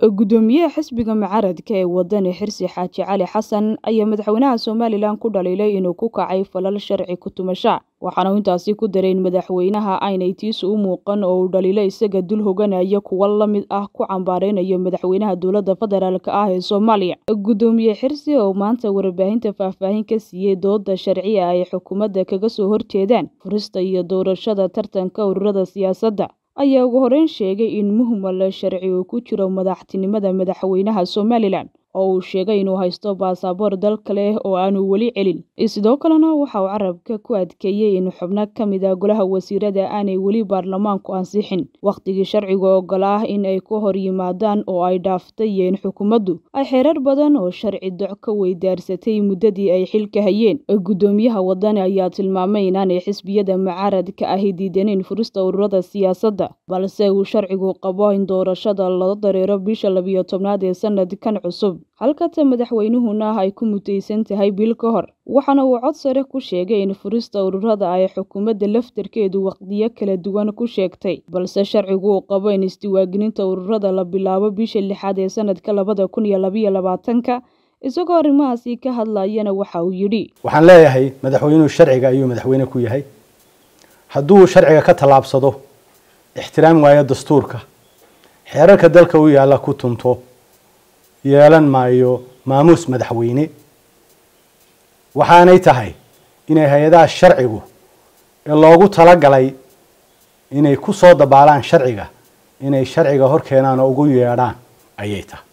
gudoomiyaha xisbiga mucaaradka ee wadani xirsi xaaji cali xasan ayaa madaxweynaha somalilan ku dhaliilay inuu ku kacay falal sharci ku tumasha waxaana uu intaasi ku daray in madaxweynaha aynay tiisu u muuqan oo uu dhaliilo isaga dul hoganaya kuwa la mid ah ku cambaareynayo madaxweynaha dowladda federaalk ah ee soomaaliya gudoomiye xirsi oo maanta warbaahinta faahfaahin ka siiyey dooda sharciga ay xukuumadda kaga soo horjeedaan furista iyo doorashada tartanka ururada siyaasadda ayaa ugu horeyn sheegay in muhmal sharci uu ku jiro madaxtinimada madaxweynaha somalilan oo uu sheegay inuu haysto baasaboor dalka leh oo aanu weli celin sidoo kalena waxa uu carabka ku adkeeyey in xubno ka mid a golaha wasiirada aanay weli baarlamaanku ansixin wakhtigii sharcigu ogolaa in ay ku hor yimaadaan oo ay dhaaftay iyo in xukuumaddu ay xeerar badan oo sharci doc ka weydaarsatay muddadii ay xilka hayeen gudoomiyaha wadani ayaa tilmaamay inaanay xisbiyada mucaaradka ahi diidaneyn furista ururada siyaasadda balse uu sharcigu qabo in doorashada loo dareero bisha labiyo tobnaad ee sanadkan cusub halkata madaxweynuhuna ay ku mutaysan tahay bil ka hor waxaana uu cod sare ku sheegay in furista ururada ay xukuumadda laftarkeedu waqdiyo kala duwan ku sheegtay balse sharcigu uu qabo in isdiwaagelinta ururada la bilaabo bisha lixaad ee sanadka labada kun iyo labayo labaatanka isagoo arrimahaasi ka hadlayana waxa uu yidhi waxaan leeyahay madaxweynuhu sharciga ayuu madaxweyne ku yahay hadduu sharciga ka tallaabsado ixtiraam waayo dastuurka xeerarka dalka u yaalla ku tunto yeelan maayo maamuus madaxweyne waxaanay tahay inay hay-adaha sharcigu ee loogu talagalay inay ku soo dabaalaan sharciga inay sharciga hor keenaan oo ugu yeedhaan ayay tahay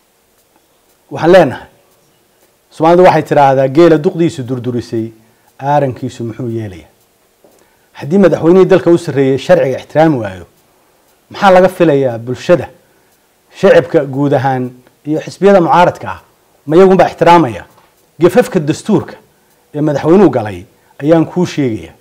waxaan leenahay soomaalidu waxay tidhaahdaa geela duqdiisu durdurisay aarankiisu muxuu yeelaya haddii madaxweynihii dalka u sarreeyey sharciga ixtiraami waayo maxaa laga filayaa bulshada shacibka guud ahaan iyo xisbiyada mucaaradka ah ma iyagunbaa ixtiraamaya gafafka dastuurka ee madaxweynuhu galay ayaan kuu sheegaya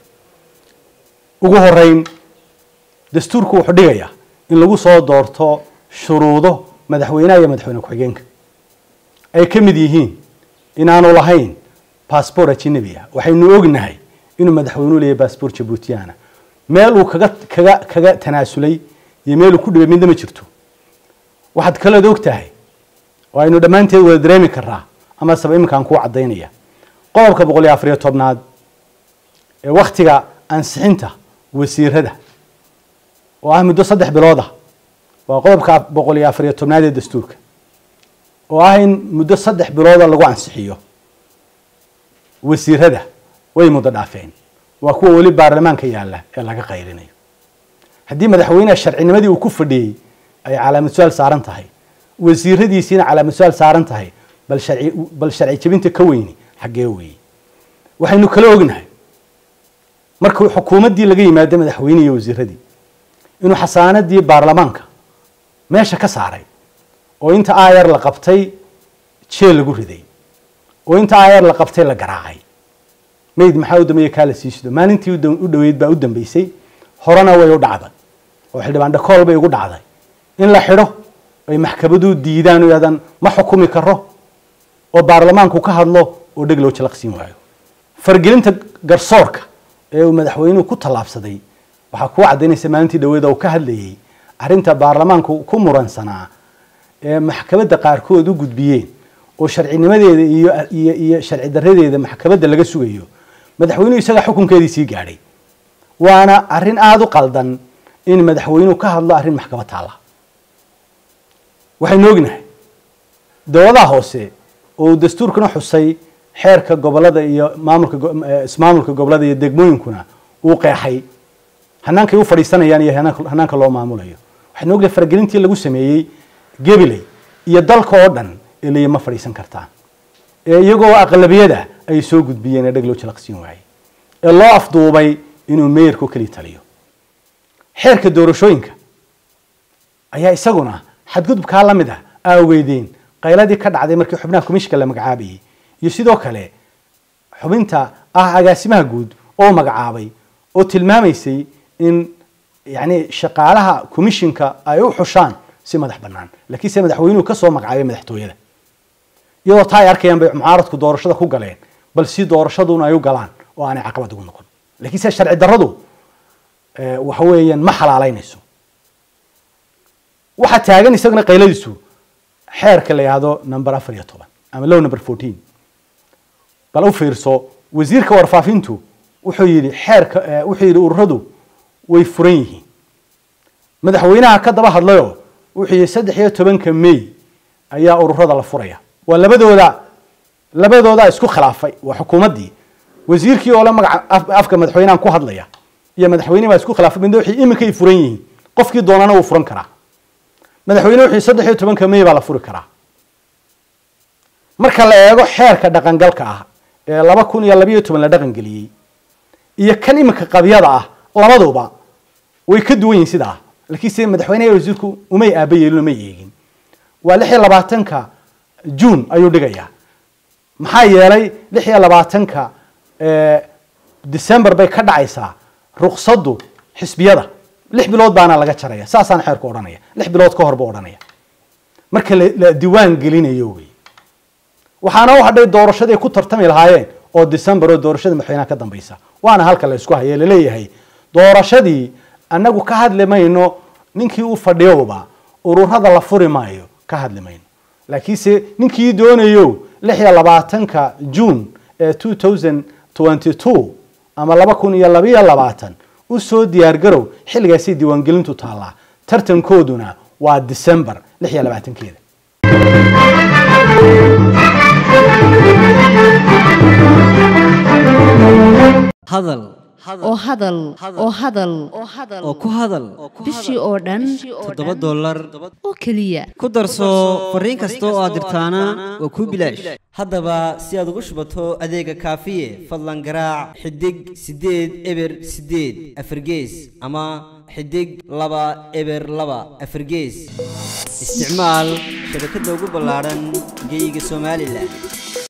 ugu horeyn dastuurku wuxuu dhigayaa in lagu soo doorto shuruudo madaxweynaha iyo madaxweyne ku-xigeenka ay ka mid yihiin inaanu lahayn bassbor ajinabi ah waxaynu ognahay inuu madaxweynuhu leeyahy bassbor jabuutiyaana meel uu kaga kaga kaga tanaasulay iyo meel uu ku dhibay midna ma jirto waxaad kaleed og tahay oo aynu dhammaanteed wada dareemi karaa ama saba iminkaan kuu caddaynaya qodobka boqol iyo afariyo tobnaad ee wakhtiga ansixinta wasiirada oo ah muddo saddex bilood ah waa qodobka boqol iyo afariyo tobnaad ee dastuurka oo ah in muddo saddex bilooda lagu ansixiyo wasiirada way muddo dhaafeen waa kuwa weli baarlamaanka yaalla ee laga qayrinayo haddii madaxweyneha sharcinimadii uu ku fadhiyey ay calaamad su-aal saaran tahay wasiiradiisiina calaamad su-aal saaran tahay bal sharci bal sharci jebinta ka weyni xaggee weeye waxaynu kala ognahay markuu xukuumaddii laga yimaado madaxweyne iyo wasiiradii inuu xasaanadii baarlamaanka meesha ka saaray oo inta aayar la qabtay jeel lagu riday oo inta aayar la qabtay la garaacay mayd maxaa u dambeeye kaa la siisido maalintii u dhoweyd baa u dambeysay horena way u dhacday oo xildhibaan dhakool bay ugu dhacday in la xidho ay maxkamadu diidaan oo yaadan ma xukumi karo oo baarlamaanku ka hadlo oo dheg loo jalaqsiin waayo fargelinta garsoorka ee uu madaxweynuhu ku tallaabsaday waxaa kuu caddaynaysa maalintii dhaweeda uu ka hadlayey arrinta baarlamaanku ku muransanaa ee maxkamadda qaarkood u gudbiyeen oo sharcinimadeeda iyo iyo iyo sharci darradeeda maxkamadda laga sugayo madaxweynuhu isaga xukunkeedii sii gaadhay waana arrin aada u qaldan in madaxweynuhu ka hadlo arrin maxkamad taalla waxaynu ognahay dowladaha hoose oo dastuurkuna xusay xeerka gobolada iyo maamulka ismaamulka gobolada iyo degmooyinkuna uu qeexay hanaankay u fadhiisanayaan iyo hanaanka loo maamulayo waxaynu ognahay faragelintii lagu sameeyey gabiley iyo dalka oo dhan ee leeya ma fadhiisan kartaan ee iyagoo aqlabiyada ay soo gudbiyeen ee dheg loo jalaqsiin waayey ee loo afduubay inuu meeyarku keli taliyo xeerka doorashooyinka ayaa isaguna xadgudubkaa la mid ah aaweydeen qayladii ka dhacday markii xubnaha komishinka la magacaabayay iyo sidoo kale xubinta ah agaasimaha guud oo magacaabay oo tilmaamaysay in yani shaqaalaha komishinka ay u xushaan si madax bannaan laakiin se madaxweynuhu ka soo magacaabay madaxtooyada iyadoo taa ay arkayaan bay mucaaradku doorashada ku galeen bal si doorashaduna ay u galaan oo aanay caqabad ugu noqon lakiin se sharci darradu waxa weeyaan ma xalaalaynayso waxaa taagan isagana qayladiisu xeerka la yidhaahdo number afar iyo toban ama low number fourteen bal u fiirso wasiirka warfaafintu wuxuu yidhi xeerka wuxuu yidhi ururadu way furan yihiin madaxweynaha ka daba hadlayoo wuxuu yidhi saddex iyo tobanka may ayaa ururada la furaya waa labadooda labadooda isku khilaafay waa xukuumaddii wasiirkii oo le magaca afka madaxweynahan ku hadlaya iyo madaxweyne baa isku khilaafay midna waxay iminkay furan yihiin qofkii doonana wuu furan karaa madaxweyne wuxuu saddex iyo tobanka may baa la furi karaa marka la eego xeerka dhaqangalka ah ee laba kun iyo labayo toban la dhaqan geliyey iyo kan iminka qabyada ah labaduba way ka duwan yihin sidaa laakiin se madaxweyneha wasiirku umay aaba yeelin umay eegin waa lix iyo labaatanka june ayuu dhigayaa maxaa yeelay lix iyo labaatanka december bay ka dhacaysaa ruqsaddu xisbiyada lix bilood baana laga jaraya saasaan xeerku odhanaya lix bilood ka hor buu odhanaya marka la diiwaan gelinayo wey waxaana u hadhay doorashaday ku tartami lahaayeen oo december oo doorashada madaxweynaha ka dambaysa waana halka la isku haya laleeyahay doorashadii annagu ka hadli mayno ninkii u fadhiyowba ururada la furi maayo ka hadli mayno laakiinse ninkii doonayo lix iyo labaatanka june ee two thousand twenty two ama laba kun iyo labayo labaatan usoo diyaargarow xilligaasay diiwaangelintu taallaa tartankooduna waa december lix iyo labaatankeeda hadal oo hadal oo hadal oo ku hadal bishii oo dhan toddoba dollar oo keliya ku darso fariin kasta oo aad dirtaana waa kuu bilaash haddaba si aad ugu shubato adeega kaafiye fadlan garaac xidig siddeed eber siddeed afargees ama xidig laba eber laba afargees isticmaal shabakadda ugu ballaadhan geyga somalilan